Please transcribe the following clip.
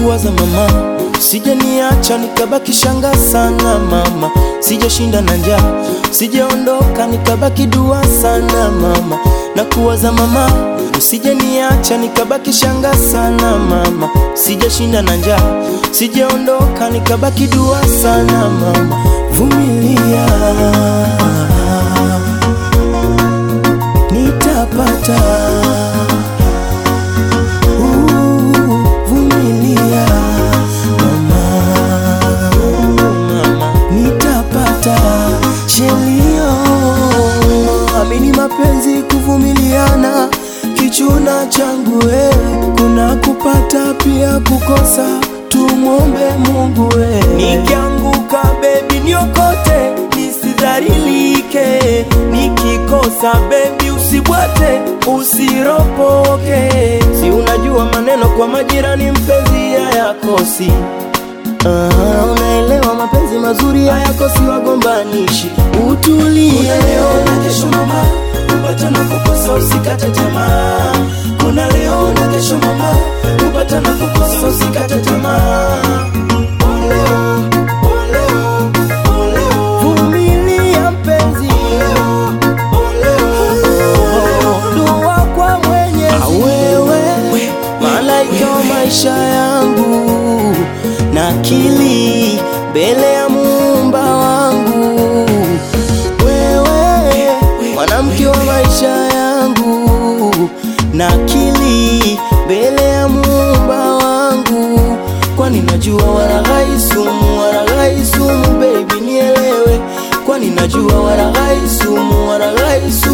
kuwaza mama, sije niacha nikabaki shanga sana mama, sijashinda na njaa, sijaondoka nikabaki dua sana mama, na kuwaza mama, usije niacha nikabaki shanga sana mama, sijashinda na njaa, sijaondoka nikabaki dua sana mama, vumilia nitapata Uh, vumilia mama, nitapata shelio. Amini mapenzi kuvumiliana, kichuna changu we, kuna kupata pia kukosa, tumwombe Mungu we. Nikianguka bebi niokote, nisidharilike, nikikosa bebi usibwate, usiropoke. Si unajua maneno kwa majirani, mpenzi hayakosi. Ah, unaelewa mapenzi mazuri hayakosi wagombanishi. Utulie Kuna leo na kesho mama, kupata na kukosa usikate tamaa. Kuna leo na kesho mama, kupata na kukosa usikate tamaa. Oleo, oleo, oleo. Vumilia mpenzi, dua kwa Mwenyezi. Wewe malaika wa maisha yangu na akili mbele ya muumba wangu, wewe mwanamke wa maisha yangu na akili mbele ya muumba wangu, kwani najua walaghai sumu, walaghai sumu, baby nielewe, kwani najua walaghai sumu, walaghai sumu